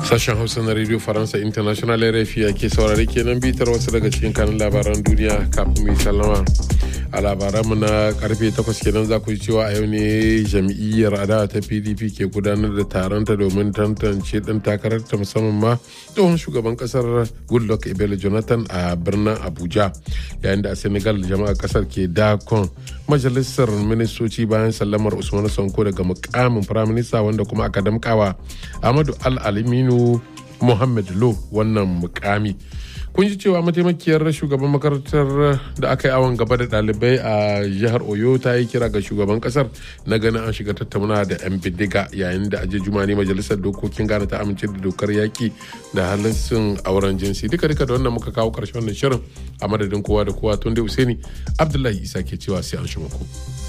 Sashen Hausa na Radio Faransa International RFI ake saurari kenan bitar wasu daga cikin kanun labaran duniya kafin mu sallama. A labaranmu na karfe 8 kenan za ku ji cewa a yau ne jam'iyyar adawa ta PDP ke gudanar da taronta domin tantance ɗan takarar ta musamman ma tsohon shugaban kasar Goodluck Ebele Jonathan a birnin Abuja. Yayin da a Senegal jama'a kasar ke dakon majalisar ministoci bayan sallamar Usman Sonko daga mukamin firaminista wanda kuma aka damkawa Ahmadu Al-Aliminu Muhammad Lo wannan mukami. kun ji cewa mataimakiyar shugaban makarantar da aka yi awon gaba da ɗalibai a jihar oyo ta yi kira ga shugaban kasar na ganin an shiga tattauna da 'yan bindiga yayin da aje jumani majalisar dokokin ghana ta amince da dokar yaki da halittin auren jinsi duka duka da wannan muka kawo karshen wannan shirin a madadin kowa da kowa tun da usaini abdullahi isa ke cewa sai an shi muku.